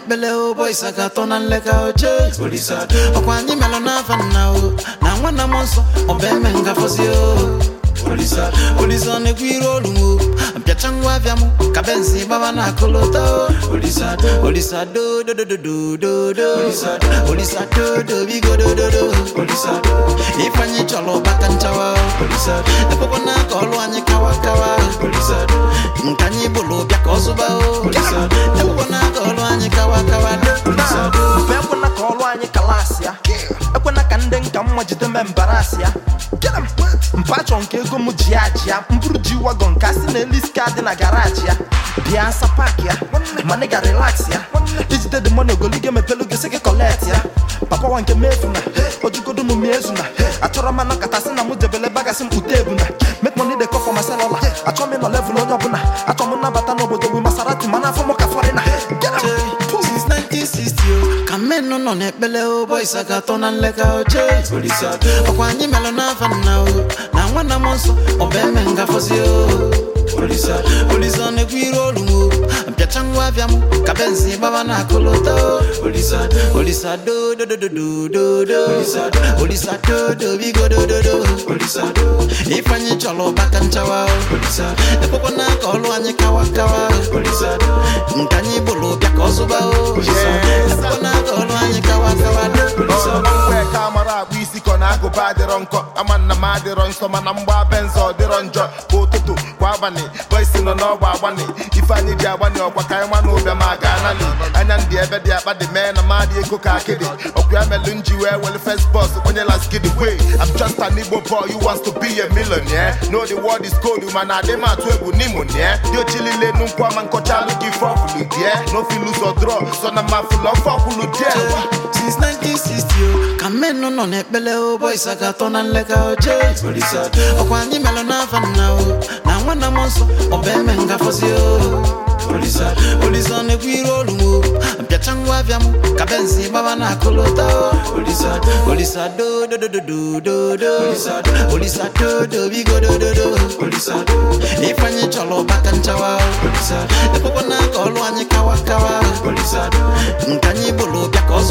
na-ekpele ụbọchị aka atọ na nleka oche ọkwa anyị melụ n'afa nna o na nwanna m nsọ ọba eme ngafọzi o olise ọ na-ekwu iru olu m o mpịacha ngwa abịa m ka benzi gbaba na akụlụta o olisa dodododododo olisa dodo bigo dododo ifeanyị chọrọ ụbaka nchawa o ekwekwa na ka ọlụ anyị kawa kawa nke anyị bụrụ bịa ka ọ zụba o ekwekwa na ka ọlụ anyị kawa kawa do Ma ekwena ka ọrụ anyị kalasị ya ekwena ka ndị nka mma jide me mbarasị ya mpa chọ nke ego m ji ya ji ya mbụrụ ji wagon ka si na eliska dị na garaji ya bịa nsa pak ya mana ị ga relax ya ijide dị mọna ogologo emepelu gị sị gị kọlet ya papa wa nke mefu na ojugodo m miezu na achọrọ m anọkọtasị na mụ debele bagasị m kpute ebu na make money dey come for my cellular achọ m ịnọ level onye ọbụla achọ m nnabata n'obodo bụ masarati mana afọ m ka fọrịna since 1960 o ka mmenụ nọ n'ekpele ụbọchị aka atọ na nleka oche ọkwa anyị melụ n'afa nna o na nwanna m nsọ ọba eme ngafọzi o olise ọ na-ekwu iru olu m o mpịacha ngwa abịa m ka benzi gbaba na akụlụta o olisa dodododododo olisa dodo bigo dododo ifeanyị chọrọ ụbaka nchawa o ekwekwa na ka ọlụ anyị kawa kawa nke anyị bụrụ bịa ka ọ zụba o ekwekwa na ka ọlụ anyị kawa kawa do mgbe ka amara akpụ isi kọ na agụba adịrọ nkọ ama nna m adịrọ nsọ mana mgba benzo ọ dịrọ njọ kwa ụtụtụ kwa abalị bọisi nọ n'ọgba agbani ife anyị ji agbani ọkwa ka anyị nwa na ụbịa ma ga anali anya ndị ebe dị akpa dị mee na madị ego ka akịdị ọkwa ya melụ nji wee wele first bus onye laskidi way I'm just an Igbo boy who wants to be a millionaire know the world is cold mana adị m atụ egwu n'imonie dị ochilile nukwu ama nkọcha alụ gị ife ọkwụlụ die no fit lose or draw so na ma fụlọ ofe ọkwụlụ die since 1960 o ka mmenụ nọ n'ekpele ụbọchị aka atọ na nleka oche ọkwa anyị melụ n'afa nna o na nwanna m nsọ ọba eme ngafọzi o olise ọ na-ekwu iru olu m o mpịacha ngwa abịa m ka benzi gbaba na akụlụta o olisa dodododododo olisa dodo bigo dododo ifeanyị chọrọ ụbaka nchawa o ekwekwa na ka ọlụ anyị kawa kawa nke anyị bụrụ bịa ka ọ